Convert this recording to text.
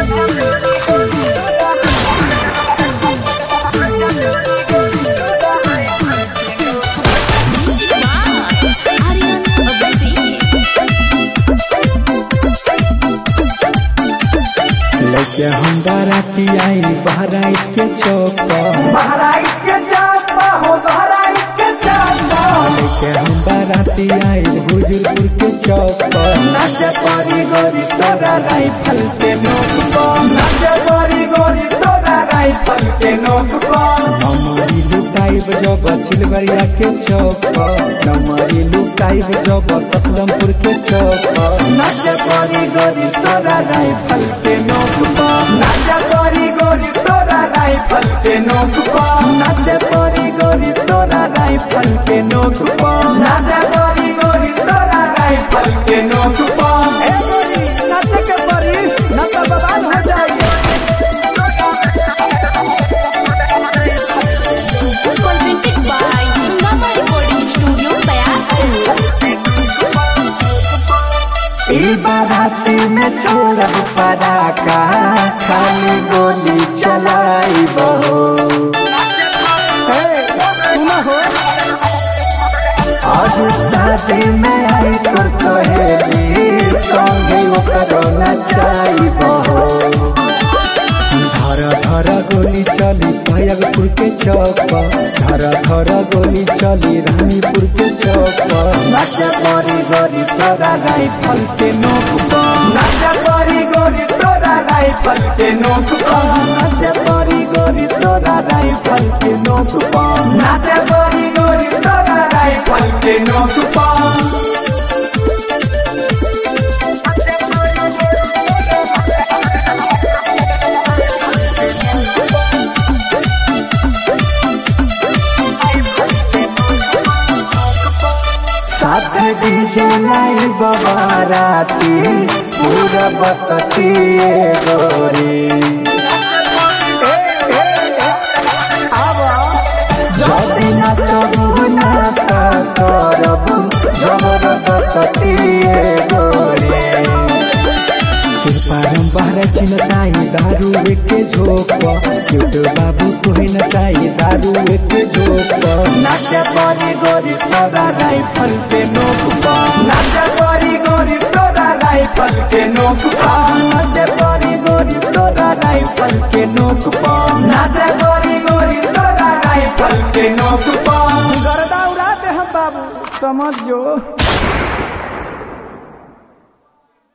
Aryan Abasi. लेके हम बाराती आई बहराइच के चौक पर बहराइच के चापा हो बहराइच के चापा लेके हम बाराती आई हुजूरपुर के चौक पर नाचे परी गोरी तोरा राइफल के नोक पर नाचे परी गोरी तोरा राइफल के नोक पर नमरी लुटाइब जब सिलवरिया के चौक पर नमरी लुटाइब जब ससलमपुर के चौक पर नाचे परी गोरी तोरा राइफल के नोक पर नाचे परी गोरी तोरा राइफल के नोक पर नाचे परी गोरी तोरा राइफल के नोक पर नाचे परी गोरी तोरा राइफल के नोक पर ए गोरी नाचे के परी ना तो बवाल हो जाएगी Presented by Mama Recording Studio, Bayakul. ई बाराती में छोड़ब पराका खाली गोली चलाई बहो आज शादी में आई तो सहेली संगे ओकरो नचाई बहो धर धर गोली चली पायलपुर के चौक पर धर धर गोली चली रानीपुर के चौक पर नाचा परी गोरी तोरा राइफल के नोक पर नाचा परी गोरी तोरा राइफल के नोक पर नाचा परी गोरी तोरा राइफल के नोक पर नाचा परी गोरी तोरा राइफल के नोक पर साथ डीजे लाई बबाराती पूरा बसती ए गोरी যদি নাচবু না তা করবু জবরদস্তি এ গোরে कृपारम बाहर चिन चाहिए दारू एक झोंक पर क्यूट बाबू कोई न चाहिए दारू एक झोंक पर নাচে পরি গরি তোরা রাইফল কে নোক নাচে পরি গরি তোরা রাইফল কে নোক নাচে পরি গরি তোরা রাইফল কে নোক